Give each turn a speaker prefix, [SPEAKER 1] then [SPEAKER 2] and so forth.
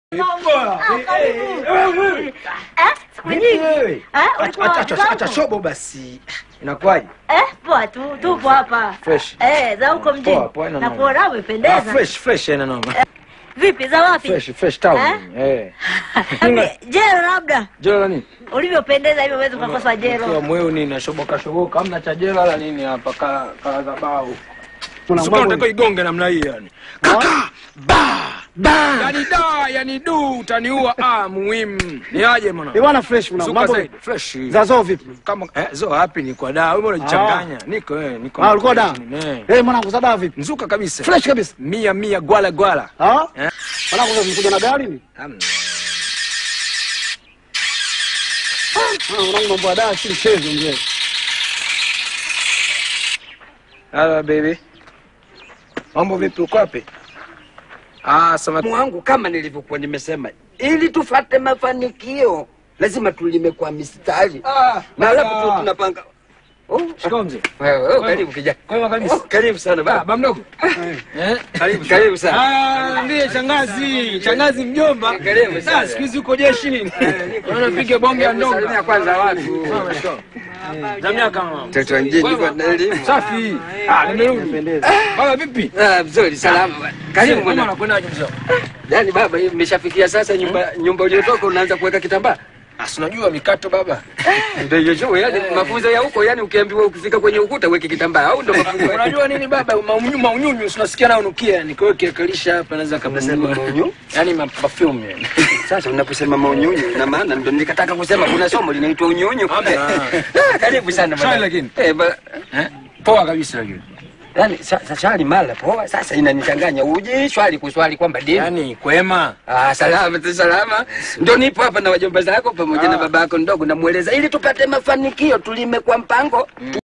[SPEAKER 1] Siku nyingi.
[SPEAKER 2] Wewe.
[SPEAKER 1] Eh,
[SPEAKER 2] Acha-
[SPEAKER 1] ulikuwa
[SPEAKER 2] acha-
[SPEAKER 1] wapi
[SPEAKER 2] acha- acha
[SPEAKER 1] zangu?
[SPEAKER 2] shobo basi. Inakuwaje?
[SPEAKER 1] Eh, poa tu, tupo hapa.
[SPEAKER 2] Fresh.
[SPEAKER 1] Eh, za huko mjini.
[SPEAKER 2] Poa, poa, ina
[SPEAKER 1] Na
[SPEAKER 2] noma.
[SPEAKER 1] kuona
[SPEAKER 2] Ah,
[SPEAKER 1] umependeza.
[SPEAKER 2] fresh, fresh ina noma.
[SPEAKER 1] Vipi za wapi?
[SPEAKER 2] Fresh, fresh town.
[SPEAKER 1] Eh?
[SPEAKER 2] Eh.
[SPEAKER 1] Jero labda.
[SPEAKER 2] Jela la nini?
[SPEAKER 1] Ulivyopendeza hivyo uweze ukakosa
[SPEAKER 2] Kwa
[SPEAKER 1] jero.
[SPEAKER 2] mweu nini nashoboka shoboka hamna cha jela la nini hapa ka ka za bao.
[SPEAKER 3] Kuna
[SPEAKER 2] Sio
[SPEAKER 3] mambo-
[SPEAKER 2] unataka igonge namna hii yani. Kaka ba ba. Yani da yani du utaniua ah muhimu. Ni aje mwana?
[SPEAKER 3] Eh, bwana fresh kuna
[SPEAKER 2] Zuka
[SPEAKER 3] mambo
[SPEAKER 2] zaidi fresh.
[SPEAKER 3] za zoo vipi?
[SPEAKER 2] Kama eh zo hapi ni kwa da. Wewe unajichanganya. Niko eh niko.
[SPEAKER 3] Ah, ulikuwa da?
[SPEAKER 2] Eh.
[SPEAKER 3] Eh, mwanangu za dawa vipi?
[SPEAKER 2] Nzuka kabisa.
[SPEAKER 3] Fresh kabisa.
[SPEAKER 2] Mia mia gwala gwala.
[SPEAKER 3] Ah?
[SPEAKER 2] Eh.
[SPEAKER 3] Mwanangu sasa mkuja na gari ni?
[SPEAKER 2] Hamna.
[SPEAKER 3] Ah, mwanangu mambo ya dawa si mchezo mzee.
[SPEAKER 2] Hello baby. Mambo vipi uko wapi? Ah, sama
[SPEAKER 4] wangu kama nilivyokuwa nimesema, ili tufate mafanikio lazima tulime kwa mistari
[SPEAKER 2] Ah,
[SPEAKER 4] na alafu tu
[SPEAKER 2] baba.
[SPEAKER 4] tunapanga. Oh,
[SPEAKER 2] Shikamoo mzee.
[SPEAKER 4] wewe, oh, karibu kijana.
[SPEAKER 2] Kwema kabisa.
[SPEAKER 4] Oh, karibu sana
[SPEAKER 2] Ah,
[SPEAKER 4] baba.
[SPEAKER 2] baba mdogo. Eh?
[SPEAKER 4] Karibu, karibu sana.
[SPEAKER 2] Ah, ndiye shangazi, shangazi mjomba.
[SPEAKER 4] Karibu sana.
[SPEAKER 2] Ah, siku hizi uko jeshi. Unapiga bonge ya ndonga.
[SPEAKER 4] Salimia kwanza watu.
[SPEAKER 2] Za miaka mama.
[SPEAKER 4] Mtoto wa mjini kwa na elimu.
[SPEAKER 2] Safi. Ah, nimerudi. Baba vipi?
[SPEAKER 4] Ah, vizuri, salama. Karibu
[SPEAKER 2] Mama
[SPEAKER 4] mwana.
[SPEAKER 2] anakwendaje mzee?
[SPEAKER 4] Yaani baba, hii imeshafikia sasa nyumba nyumba uliotoka unaanza kuweka kitambaa.
[SPEAKER 2] Ah, si unajua mikato baba.
[SPEAKER 4] Ndio hiyo show, yaani mafunzo ya huko, yaani ukiambiwa ukifika kwenye ukuta weke kitambaa au ndio mafunzo.
[SPEAKER 2] Unajua nini baba? Maunyunyu maunyunyu unasikia nao unukia. Ni kwa hiyo kiakalisha hapa naweza
[SPEAKER 4] Unasema
[SPEAKER 2] kabla.
[SPEAKER 4] maunyu?
[SPEAKER 2] Yaani ma perfume yani.
[SPEAKER 4] Sasa unaposema maunyunyu ina maana ndio nikataka kusema kuna somo linaitwa unyunyu.
[SPEAKER 2] Hamna.
[SPEAKER 4] Ah, Karibu sana
[SPEAKER 2] Shwari
[SPEAKER 4] bwana.
[SPEAKER 2] lakini.
[SPEAKER 4] Eh, ba-
[SPEAKER 2] Eh? Poa kabisa lakini.
[SPEAKER 4] Yaani sasa shwari mala poa, sasa inanichanganya uji shwari kuswali kwamba dini.
[SPEAKER 2] Yaani kwema.
[SPEAKER 4] Ah, salama tu salama. Ndio nipo hapa na wajomba zako pamoja na baba yako ndogo, namweleza ili tupate mafanikio, tulime kwa mpango